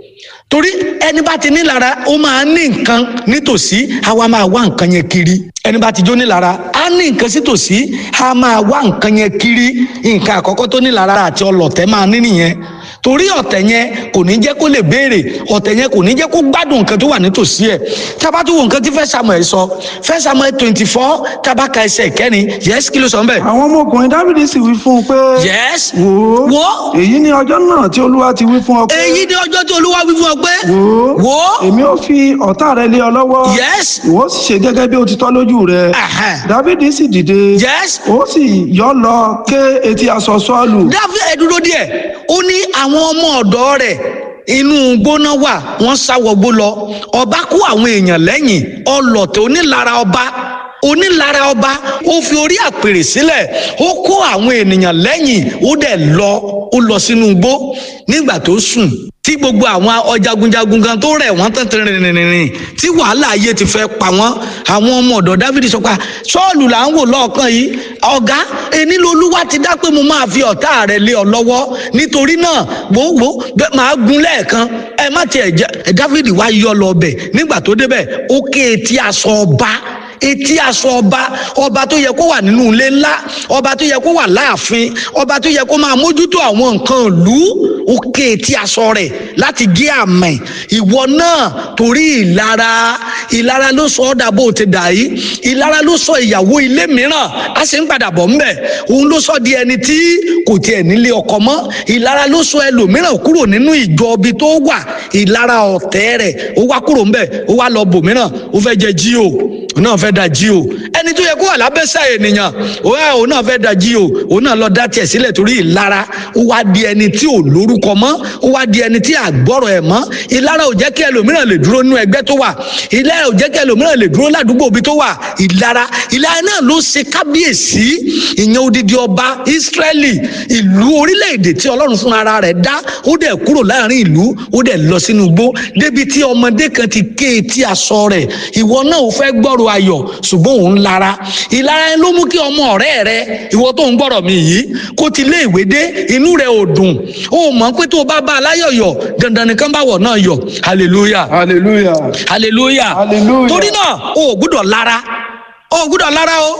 torí ẹni bá ti nílara ó máa ní nǹkan nítòsí àwa máa wá nǹkan yẹn kiri ẹni bá ti jó nílara á ní nǹkan sítòsí á máa wá nǹkan yẹn kiri nǹkan àkọ́kọ́ tó nílara àti ọlọ̀tẹ̀ máa ní nìyẹn torí ọ̀tẹ̀ yẹn kò ní jẹ́ kó lè béèrè ọ̀tẹ̀ yẹn kò ní jẹ́ kó gbádùn nǹkan tó wà nítòsí ẹ̀ tábàtú wo nǹkan tí fẹ́ samuel sọ fẹ́ samuel twenty four tábàkà ẹsẹ̀ kẹrin yes kí ló sọ ń bẹ̀. àwọn ọmọkùnrin dáfídì sì wí fún un pé yes wò ó wo èyí ni ọjọ́ náà tí olúwa ti wí fún ọ pé èyí ni ọjọ́ tí olúwa wí fún ọ pé wò ó wo èmi ò fi ọ̀tá rẹ lé ọ lọ́wọ́ yes ìwọ sì ṣe gẹ́gẹ́ bí ó ti tọ́ lójú rẹ Aha. dáfídì sì dìde yes ó sì yọ́ lọ ké etí aṣọ sọ́ọ̀lù dáfíd ẹ dúró díẹ̀ ó ní àwọn ọmọ ọ̀dọ̀ rẹ̀ inú gbóná wà wọ́n sáwọgbó lọ ọba kó àwọn èèyàn lẹ́yìn ọlọ̀tẹ̀ onílara ọba onílara ọba ó fi orí àpèrè sílẹ̀ ó kó àwọn ènìyàn lẹ́yìn ó dẹ̀ lọ ó lọ sínú igbó nígbà tó sùn tí gbogbo àwọn ọjagunjagun gan tó rẹ̀ wọ́n tán rìnrìnrìn tí wàhálà ayé ti fẹ́ pa wọ́n àwọn ọmọ ọ̀dọ̀ dávidi sọ pé sọ́ọ̀lù là ń wò lọ́ọ̀kan yìí ọ̀gá ẹni lolúwa ti dá pé mo máa fi ọ̀tá rẹ̀ lé ọ lọ́wọ́ nítorí náà gbogbo máa gun lẹ́ẹ̀kan ẹ má tiẹ̀ jẹ́ ẹ dávidi wá yọ lọ bẹ̀ nígbà tó débẹ̀ ó ké etí aṣọ ọba etí aṣọ ọba ọba tó yẹ kó wà nínú ilé ńlá ọba tó yẹ kó wà láàfin ọba tó yẹ kó máa mójútó àwọn nǹkan ìlú ó ké etí aṣọ rẹ̀ láti gé àmì ìwọ náà torí ìlara ìlara ló sọ ọ́ dà bó o ti dà yìí ìlara ló sọ ìyàwó ilé mìíràn a sì ń padà bọ̀ ńbẹ̀ òun ló sọ di ẹni tí kò tiẹ̀ nílé ọkọ mọ́ ìlara ló sọ ẹlòmíràn kúrò nínú ìjọ ibi tó wà ìlara ọ̀tẹ̀ rẹ̀ ó wá kúrò ńbẹ̀ ó wá lọ bòmíràn ó fẹ́ jẹ jíò òun náà fẹ́ da jíò ẹni tó yẹ kó wà lábẹ́sẹ̀ ènìyàn òun náà fẹ́ da jíò òun náà lọ dá tiẹ̀ sílẹ̀ torí ìlara ó wá di ẹni tí ò lórúkọ mọ́ ó wá di ẹni tí àgbọ̀rọ̀ ẹ̀ mọ́ ìlara ò jẹ́ kí ẹlòmíràn lè dúró nínú ẹgbẹ́ tó wà ìlara ò jẹ́ kí ẹlòmíràn lè dúró ládùúgbò ibi tó wà ìlara ìlara náà ló ṣe kábíyèsí ìyẹn odidi ọba Ísírẹ́lì ìlú orílẹ̀-èdè tí Ọlọ́run fún ara rẹ̀ dá ó dẹ̀ kúrò láàrin ìlú ó dẹ̀ lọ sínú igbó débi tí ọmọdé kan ti ké etí aṣọ rẹ̀ ìwọ náà ò fẹ́ gbọ́rọ̀ ayọ̀ ṣùgbọ́n òun lara ìlara yẹn ló mú kí ọmọ ọ̀rẹ́ rẹ ìwọ tó ń gbọ́rọ̀ mi yìí kó ti lé ìwé dé inú rẹ̀ ò dùn ó mọ̀ pé tó o bá bá aláyọ̀ yọ̀ dandan nìkan bá wọ̀ náà yọ̀ hallelujah hallelujah hallelujah Hallelujah. torí náà o ò gbúdọ̀ lara o ò gbúdọ̀ lara o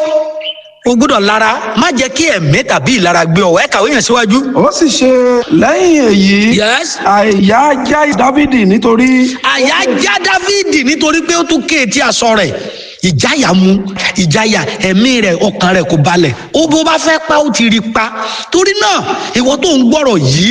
o gbúdọ̀ lara má jẹ́ kí ẹ̀mí tàbí ìlara gbé ọ ẹ kàwé yẹn síwájú. ó sì ṣe lẹ́yìn èyí yes àyà já dávidi nítorí àyà já dávidi nítorí pé ó tún ké etí aṣọ rẹ̀ ìjáyà mu ìjáyà ẹ̀mí rẹ̀ ọkàn rẹ̀ kò balẹ̀ ó bó bá fẹ́ pa ó ti rí pa torí náà ìwọ tó ń gbọ́rọ̀ yìí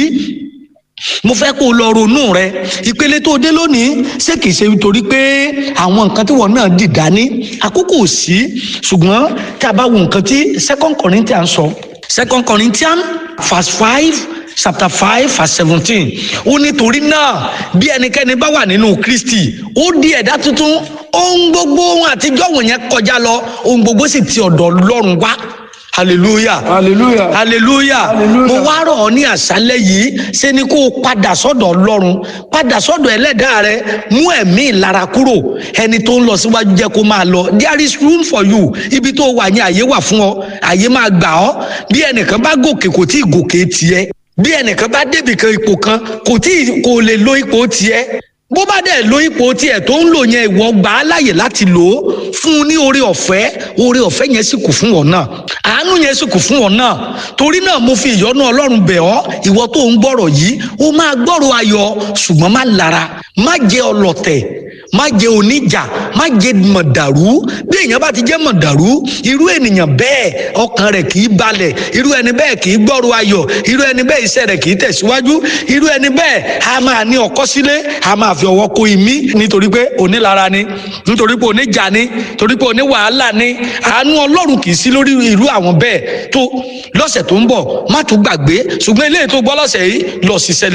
mo fẹ́ kó o lọ ronú rẹ ìpele tó dé lónìí ṣé kìí ṣe nítorí pé àwọn nǹkan tí wọn náà dì dání àkókò ò sí ṣùgbọ́n tá a bá wo nǹkan tí second Corinthians sọ second Corinthians verse five chapter five verse seventeen ó nítorí náà bí ẹnikẹ́ni bá wà nínú Kristi ó di ẹ̀dá tuntun ohun gbogbo ohun àtijọ́ wọ̀nyẹn kọjá lọ ohun gbogbo sì ti ọ̀dọ̀ Ọlọ́run wá hallelujah hallelujah hallelujah Hallelujah. mo wá rọ̀ ọ́ ní àṣálẹ́ yìí ṣe ni kó o padà sọ́dọ̀ ọlọ́run padà sọ́dọ̀ ẹlẹ́dàá rẹ mú ẹ̀mí ìlara kúrò ẹni tó ń lọ síwájú jẹ́ kó máa lọ there is room for you ibi tó wà ní àyè wà fún ọ àyè máa gbà ọ́ bí ẹnìkan bá gòkè kò tí ì gòkè tiẹ̀ bí ẹnìkan bá débì kan ipò kan kò tí ì kò lè lo ipò tiẹ̀ bó bá dẹ̀ lo ipò tiẹ̀ tó ń lò yẹn ìwọ gbà á láàyè láti lò ó fún un ní oore ọ̀fẹ́ oore ọ̀fẹ́ yẹn sì kù fún ọ náà àánú yẹn sì kù fún ọ náà torí náà mo fi ìyọ́nú ọlọ́run bẹ̀ ọ́ ìwọ tó ń gbọ́rọ̀ yìí ó máa gbọ́rọ̀ ayọ̀ ṣùgbọ́n má lara má jẹ́ ọlọ̀tẹ̀ má jẹ́ oníjà má jẹ́ mọ̀dàrú bí èèyàn bá ti jẹ́ mọ̀dàrú irú ènìyàn bẹ́ẹ̀ ọkàn rẹ̀ kì í balẹ̀ irú ẹni bẹ́ẹ̀ kì í gbọ́rọ̀ ayọ̀ irú ẹni bẹ́ẹ̀ iṣẹ́ rẹ̀ kì í tẹ̀síwájú irú ẹni bẹ́ẹ̀ a máa ní ọkọ́ sílé a máa fi ọwọ́ kó imí nítorí pé onílara ni nítorí pé oníjà ni torí pé oní wàhálà ni àánú ọlọ́run kì í sí lórí irú àwọn bẹ́ẹ̀ tó lọ́sẹ̀ tó ń bọ̀ má tún gbàgbé ṣùgbọ́n eléyìí tó gbọ́ lọ́sẹ̀ yìí lọ ṣiṣẹ́ lé